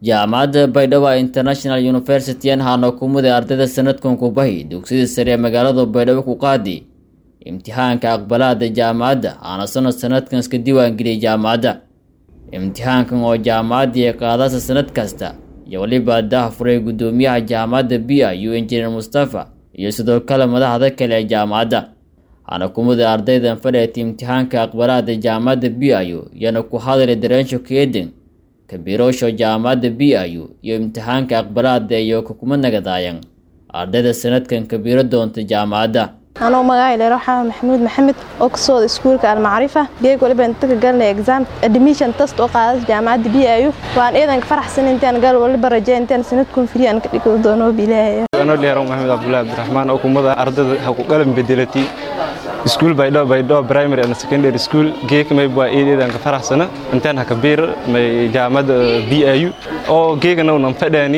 jaamacadda baydhabo international university anhaana kumuday ardayda sanadkan kubahi dugsidii sare ee magaalada baydhabo ku qaadi imtixaanka aqbalaada jaamacadda aana sanad sanadkan iska diiwaangeliyay jaamacadda imtixaankan oo jaamacaddii qaadasa sanad kasta iyo weliba daah furay guddoomiyaha jaamacadda b i u injineer mustafa iyo sidoo kale madaxda kale ee jaamacadda waxaana kumuday ardaydan fadheeta imtixaanka aqbalaada jaamacadda b i u iyana ku hadlay dareensho keeden kabiroosho jaamacadda b i u iyo imtixaanka aqbalaada iyo kakuma nagadaayan ardayda sanadkan kabiiro doonta jaamacadda anuu magacay dheer waxaa maxamuud maxamed oo ka sooda iskuulka almacrifa geeg waliba inta ka galinay exam admission test oo qaadas jaamacadda b i u waan iidanka faraxsan intaan gal waliba rajay intaan sanadkun firi aan ka dhigi doono bilaaya anoo dheero maxamed cabdullaahi abdiraxmaan oo kumada ardayda ha ku qalan bedelatay iskuul baydhabo baydhabo primary and secondary school geek may baa eedeedan ka faraxsana intaan ha kabiir may jaamacadda b i u oo geegana unan fadhaani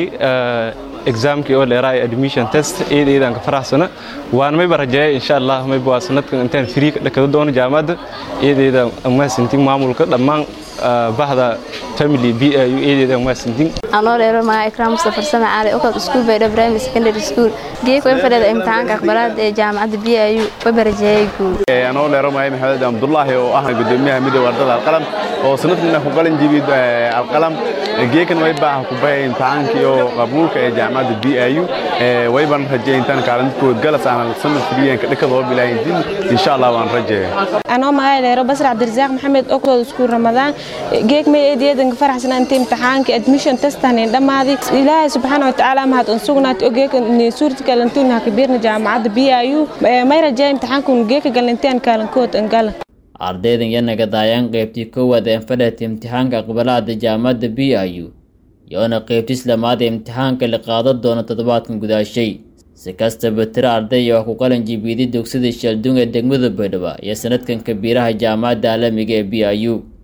examkii oo dheeraay admission test eedeedan ka faraxsana waan mayba rajeeya insha allah mayba waa sanadkan intaan free ka dhakada doono jaamacadda eedeeda amaasintin maamulka dhammaan bahda family b i u eedeeda amaasintin anoo dheero magaca ikraam mustafar samac cali oo kale iskuul baydhabo primary secondary school geek way fadhida imtixaanka aqbalaad ee jaamacadda b i u wayba rajeeyay guul anoo dheero magacay maxamed cabdullaahi oo ah gudoomiyaha midowga ardada alqalam oo sanadkana ku qalin jibid alqalam geekan wayba ah ku bahaya imtixaankii oo qabuulka ee jaamacadda b i u wayban rajeeya intaan kaalinkood galas aan sanad filiyan ka dhakadoo bilaahintin insha allah waan rajeeya anoo magacay dheero basra cabdirasaaq maxamed oo kooda iskuul ramadaan geeg may eedeedan ka faraxsana inta imtixaanka admission testan dhammaadi ilaahay subxaana watacaala mahad un sugnaati oo geeka suurta kalantuuna kabiirna jaamacadda b i u may rajeeya imtixaankun geeka galanteen kaalinkood angala ardaydan yanagadaayaan qaybtii koowaad ee fadhata imtixaanka aqbalaada jaamacadda b i u iyoona qaybtis lamaad ee imtixaanka la qaadan doono toddobaadkan gudaashay si kastaba tiro arday oo ku qalin jibiiday dugsida sheeldung ee degmada baydhabo iyo sanadkan kabiiraha jaamacadda caalamiga ee b i u